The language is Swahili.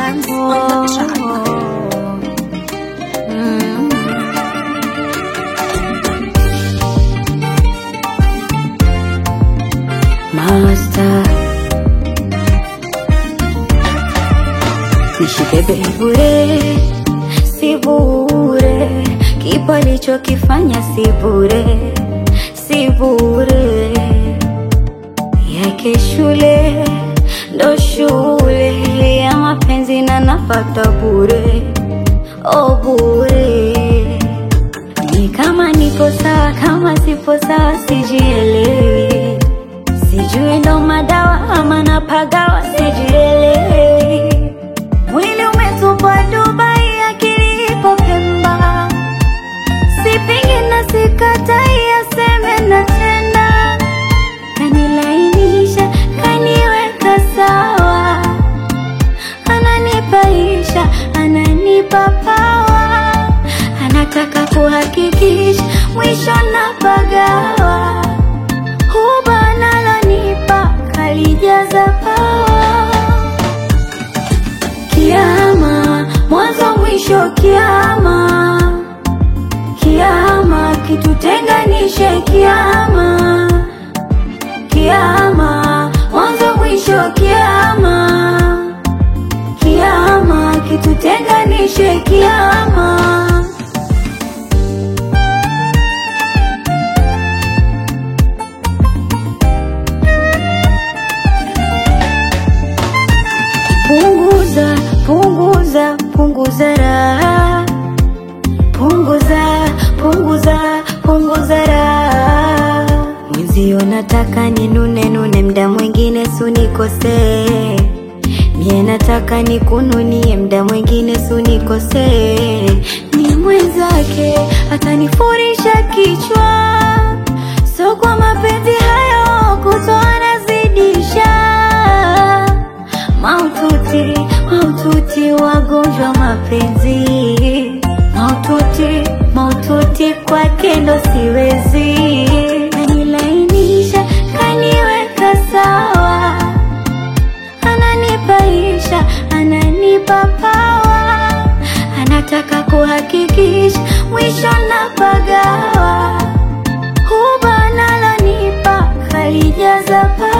tracks on the track. Mm. Master Nishibebe bure, si bure, kipa alichokifanya si bure, si bure, yake shule ndo shule ya mapenzi na napata bure, oh bure, ni kama nipo sawa, kama sipo sawa sijielewi, sijui ndo madawa ama napagawa, sijielewi Mwili umetupwa Dubai, akili ipo Pemba. Sipingi na sikatai, aseme na tena. Kanilainisha, kaniweka sawa, ananipaisha, ananipa pawa, anataka kuhakikisha mwisho napagawa. Huba analonipa kalijaza pawa Kiama, mwanzo mwisho kiama, kiama kitutenganishe kiama, kiama, mwanzo mwisho kiama, kiama kitutenganishe kiama. Punguza, punguza, punguza raha. Punguza, punguza, punguza raha. Mwenzio nataka ninune nune, mda mwingine sunikosee. Mie nataka nikununie, mda mwingine sunikosee. Ni mwenzake atanifurisha kichwa, so kwa mapenzi hayo kutoa nazidisha Maututi, maututi, wagonjwa mapenzi, maututi, maututi, kwake ndo siwezi. Kanilainisha, kaniweka sawa, ananipaisha, ananipa pawa, anataka kuhakikisha mwisho napagawa. Huba analonipa kalijaza pawa